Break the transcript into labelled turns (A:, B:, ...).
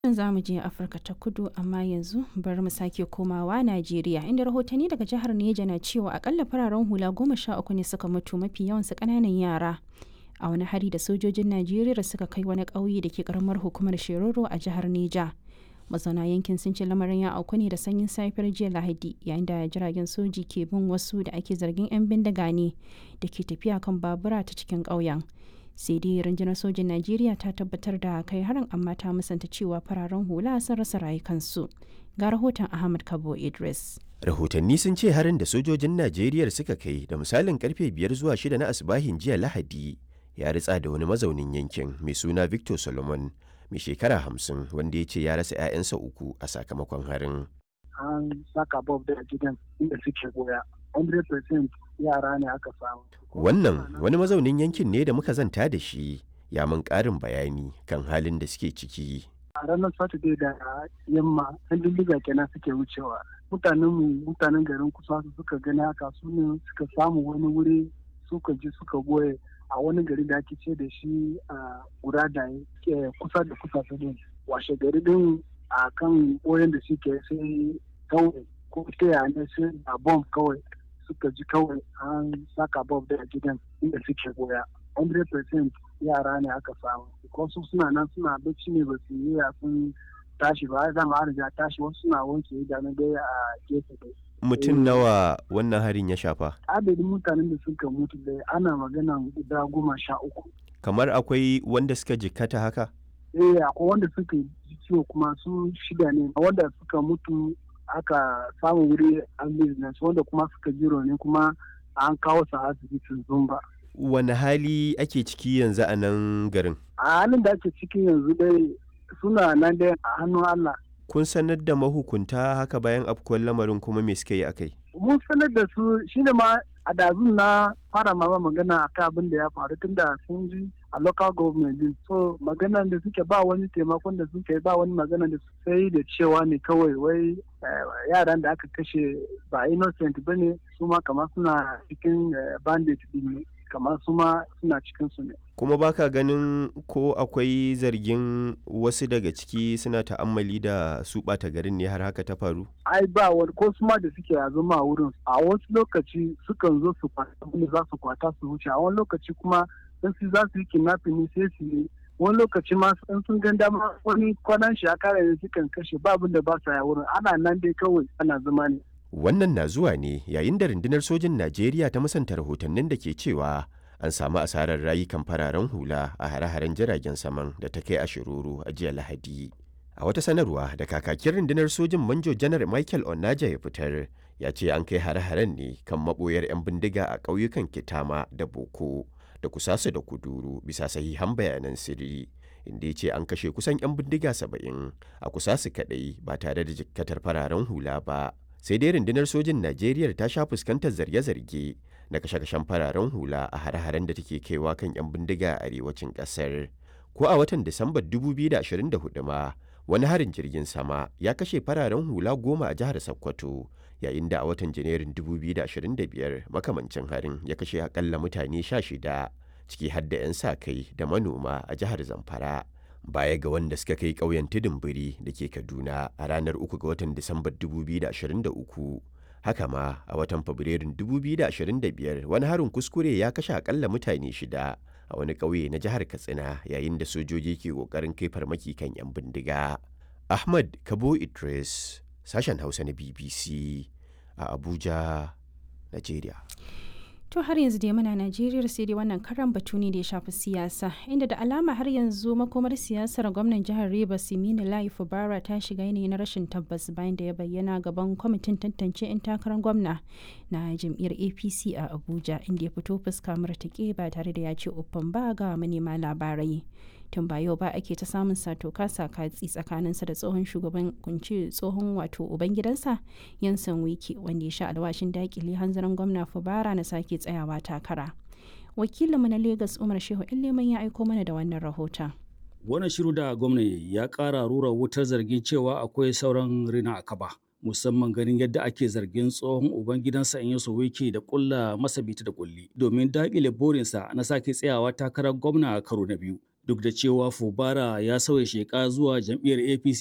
A: za mu je Afirka ta kudu amma yanzu bari mu sake komawa Najeriya inda rahotanni daga jihar Neja na cewa akalla fararen hula goma sha uku ne suka mutu mafi yawansu ƙananan yara a wani hari da sojojin Najeriya suka kai wani ƙauye da ke ƙaramar hukumar Shiroro a jihar Neja. Mazauna yankin sun ce lamarin ya auku ne da sanyin safiyar jiya Lahadi yayin da jiragen soji ke bin wasu da ake zargin 'yan bindiga ne da ke tafiya kan babura ta cikin ƙauyen. sai dai rundunar sojin najeriya ta tabbatar da kai harin amma ta musanta cewa fararen hula sun rasa rayukansu ga rahoton ahmad kabo idris
B: rahotanni sun ce harin da sojojin najeriya suka kai da misalin karfe biyar zuwa shida na asibahin jiya lahadi ya ritsa da wani mazaunin yankin mai suna victor solomon mai shekara hamsin wanda ya ce ya rasa 'ya'yansa uku a sakamakon harin
C: an saka bob da gidan inda suke goya 100% yara ne aka samu
B: wannan wani mazaunin yankin ne da muka zanta da shi ya mun ƙarin bayani kan halin da suke ciki
C: a ranar saturday da yamma yan dindiga kenan suke wucewa mutanen mu mutanen garin kusa su suka gani haka su ne suka samu wani wuri suka ji suka goye a wani gari da ake ce da shi a guda da kusa da kusa su ne washe gari din a kan boyen da suke sai kawai ko ta ne sai a bomb kawai suka ji kawai an saka bob da gidan inda suke goya 100% yara ne aka samu wasu suna nan suna bacci ne ba su yi sun tashi ba zama an riga tashi wasu suna wanke idanu dai a gefe dai
B: mutum nawa wannan harin ya shafa
C: adadin mutanen da suka mutu dai ana magana guda goma sha uku
B: kamar akwai wanda suka jikkata haka
C: eh akwai wanda suka ji ciwo kuma su shida ne wanda suka mutu aka samu wuri an business wanda kuma suka jiro ne kuma an kawo su asibitin zumba.
B: Wani hali ake ciki yanzu a nan garin?
C: A halin da ake ciki yanzu dai suna nan dai a hannun Allah.
B: Kun sanar da mahukunta haka bayan afkuwar lamarin kuma me suka yi akai?
C: Mun sanar da su shine ma a dazun na fara ma magana akan abin da ya faru tun da sun ji a local government din so maganan da suke ba wani taimakon da suke ba wani magana da sai da cewa ne kawai wai yaran da aka kashe ba innocent ba ne su ma kamar suna cikin bandit din ne kamar su ma suna cikin su ne
B: kuma baka ganin ko akwai zargin wasu daga ciki suna ta'ammali da su ɓata garin ne har haka ta faru
C: ai ba wani ko su ma da suke a zama a wurin a wasu lokaci sukan zo su kwata za su kwata su wuce a wani lokaci kuma in su za su yi kidnapping ne sai su yi wani lokaci ma in sun gan dama wani kwanan shi a kare ne sukan kashe ba abin da ba sa ya wurin ana nan dai kawai ana zama ne.
B: Wannan na zuwa ne yayin da rundunar sojin Najeriya ta musanta rahotannin da ke cewa an samu asarar rayukan fararen hula a hare-haren jiragen saman da ta kai a shiruru a jiya Lahadi. A wata sanarwa da kakakin rundunar sojin Manjo Janar Michael Onaja ya fitar ya ce an kai hare-haren ne kan maboyar 'yan bindiga a ƙauyukan Kitama da Boko. da kusasa da kuduru bisa sahihan bayanan sirri inda ya ce an kashe kusan 'yan bindiga saba'in a kusasu kadai ba tare da jikkatar fararen hula ba sai dai rundunar sojin najeriya ta sha fuskantar zarge-zarge na kashe-kashen fararen hula a hare-haren da take kaiwa kan 'yan bindiga a arewacin kasar ko a watan disambar 2024 ma wani harin jirgin sama ya kashe fararen hula goma a jihar sokoto yayin da a watan janairun 2025 makamancin harin ya kashe akalla mutane 16 ciki har da 'yan sa kai da manoma a jihar zamfara baya ga wanda suka kai ƙauyen tudun biri da ke kaduna a ranar 3 ga watan disambar 2023 haka ma a watan fabrairun 2025 wani harin kuskure ya kashe akalla mutane shida a wani ƙauye na jihar katsina yayin da sojoji ke ƙoƙarin kai farmaki kan 'yan bindiga ahmad kabo idris sashen hausa na bbc a abuja nigeria
A: to har yanzu dai muna najeriya sai dai wannan karan batu ne da ya shafi siyasa inda da alama har yanzu makomar siyasar gwamnan jihar rivers simini lai fubara ta shiga yanayi na rashin tabbas bayan da ya bayyana gaban kwamitin tantance 'yan takarar gwamna na jam'iyyar apc a abuja inda ya fito fuska murtuke ba tare da ya ce uffan ba ga manema labarai tun ba yau ba ake ta samun sato kasa katsi tsakaninsa da tsohon shugaban kunci tsohon wato ubangidansa yansan wiki wanda ya sha alwashin dakile hanzarin gwamna fubara na sake tsayawa takara wakilinmu na lagos umar shehu leman ya aiko mana da wannan rahoton
D: wannan shiru da gwamnati ya kara rura wutar zargin cewa akwai sauran rina a kaba musamman ganin yadda ake zargin tsohon ubangidansa in yaso wiki da kulla masa bita da kulli domin dakile burinsa na sake tsayawa takarar gwamna a karo na biyu duk da cewa fubara ya sauya sheka zuwa jam'iyyar apc